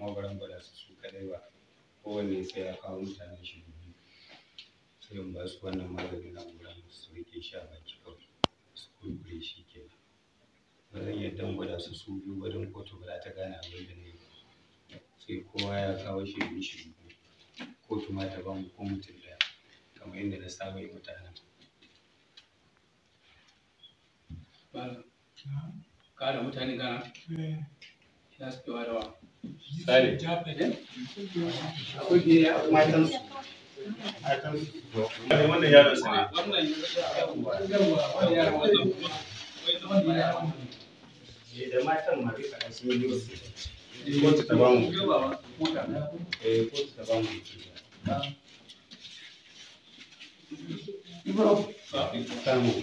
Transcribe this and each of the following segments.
kuma baran gwada su su kadai ba kowanne sai ya kawo mutanen shi biyu sai in ba su wannan magani na gudan su rike shi a baki kawai su kurkure shi kenan ba zan iya dan gwada su su biyu wajen kotu ba za ta gane abin da ne sai kowa ya kawo shi biyu shi biyu kotu ma ta ba mu ko mutum ɗaya kamar yadda na saba yi mutanen ka da mutane gana ya suke wa dawa Sale. Akwai biyu a matan su. Matan su. Wannan yaron sa ne. wannan yawa wannan yaran wannan wannan yaran Da matan ma duka a sun yi wasu. Kotu ta bamu. Eh, kotu ta bamu. Samu.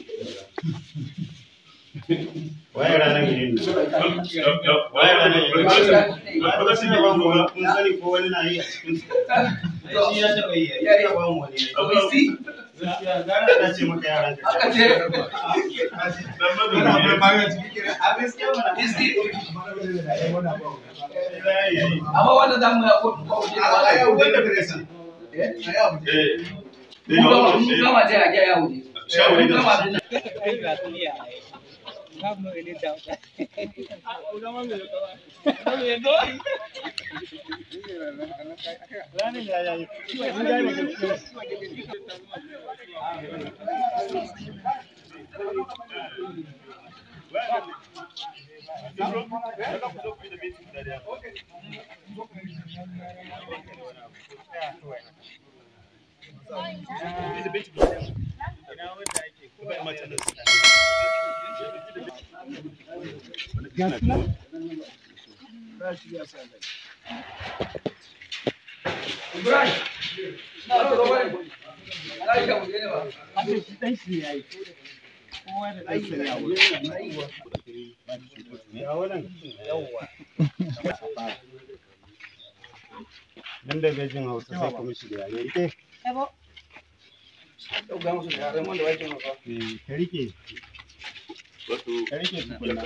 Waye ranar yin nan? Waye ranar yin nan? Lokacin da bamu wani kun sani ko wani na yi a cikin su. Shi ya taɓa yi, ya taɓa bamu wani. Gaskiya gara na ce maka yaran ka. Aka ce. amma wannan zamu ya ko ko je mun gama mun gama je a ga ya wuce mun gama din Ibrahim na zo wai ai ka wuce ne ba Nan da bai jin Hausa sai kuma shi da yare. Ike, yau ga musu da yaran wanda wai kin ba eh, ka rike. Ka rike tukunna.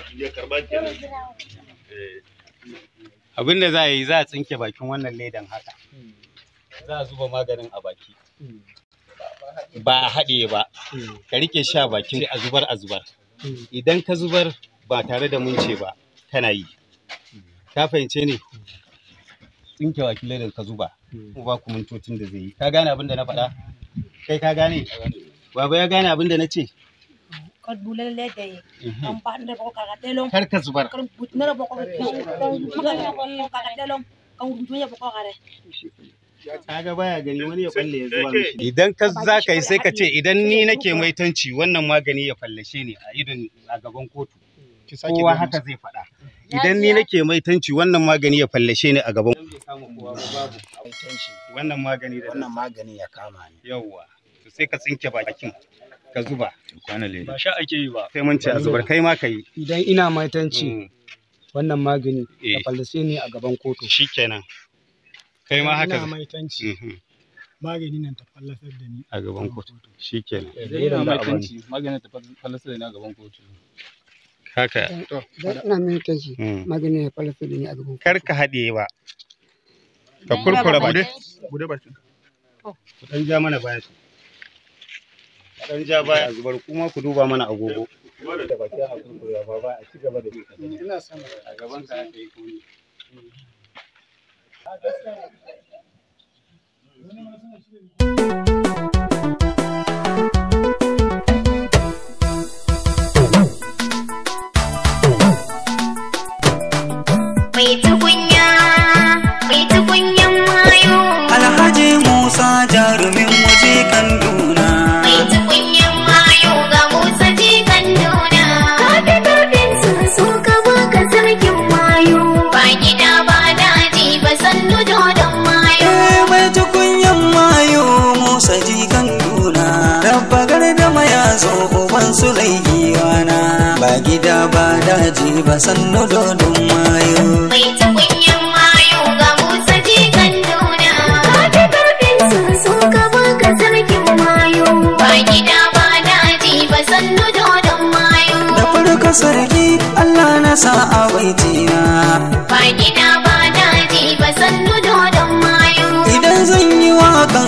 Abin da za a yi za a tsinke bakin wannan ledan haka. Za a zuba maganin a baki. Ba a haɗe ba. Ka rike shi a bakin sai a zubar a zubar. Idan ka zubar ba tare da munce ba, kana yi. Ka fahimce ne? Tsinke bakin ledan ka zuba. Kuma ba ku mintocin da zai yi. Ka gane abin da na faɗa? Kai ka gane? Baba ya gane abin da na ce? Kod bulele de ampa ndre boko kagatelong Kar ka zubar. kar butnere boko magana boko kagatelong kan butunya boko kare kaga baya gani wani ya balle ya zuwa mishi idan ka za ka yi sai ka ce idan ni nake maitanci wannan magani ya fallashe ni a idon a gaban kotu kowa haka zai faɗa idan ni nake maitanci wannan magani ya fallashe ni a gaban wannan magani da wannan magani ya kama ni yawwa to sai ka tsinke bakin ka zuba ba sha ake yi ba sai mun ce a zubar kai ma ka yi idan ina maitanci Mm, wannan magani Eh. ya fallace ni a gaban kotu shikenan kai ma haka ina maitanci Mhm, magani nan ta fallasar da ni a gaban kotu shikenan idan yana mai kanci maganin ta falasa da na gaban kotu haka idan ina maitanci mm. magani ya fallasar da ni a gaban kotu kar ka haɗe ba ka kurkura baki bude bakin ku dan ja mana baya ku dan ja baya a zubar kuma ku duba mana agogo da baki a kurkura ba ba a ci gaba da yi ina sama a gaban ka aka yi koyi Mai tukunya, mai tukunyan mayo. Alhaji Musa jarumin waje kan duna. Mai tukunyan mayo ga Musa jikan nuna. Kafi karfin sun so ka baka sarkin mayo. Ba gida ba daji ba sannu dodon mayo. Eh mai tukunyan mayo Musa jikan duna. Rabba gardama ya zo uban su laihiwana. Ba gida ba daji ba sannu dodon mayo. Mai tukunyan mayo ga Musa jikan nuna. Kafi karfin sun so ka baka sarkin mayo. Ba gida ba daji ba sannu dodon mayo. Da farko sarki Allah na sa a baitina. Ba gida ba daji ba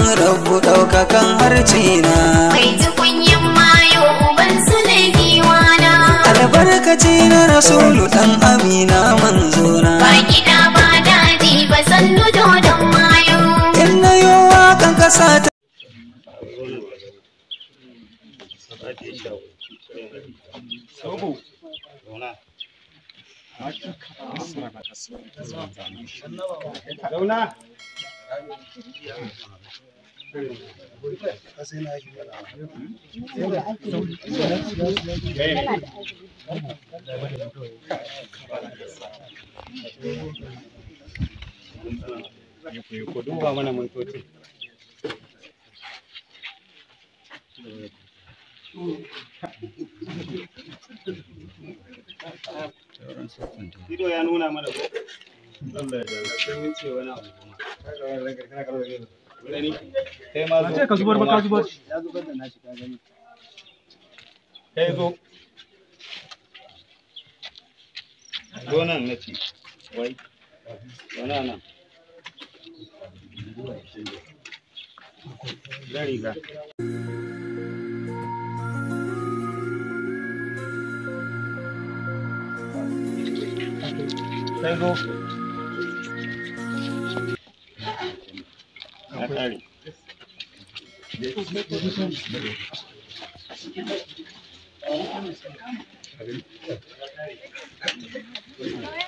rabu ɗaukakan harce na Mai tukunyin mayo uban su ne giwana. albarkaci na rasulu ɗan amina manzona Ba gida ba daji ba sannu dodon mayo. in na yi waƙan ƙasa ta Zauna. Ku duba mana mintoci. Ido ya nuna mana ko? Allah ya dawo. Sai mun ce wani abu kuma. Gani? Kai ma zo. ka zubar ba ka zubar. Ya zubar da nashi ka gani. Kai zo. Zo nan na ce. Wai. Zauna nan. Zan riga. Kai zo. Ya ƙare.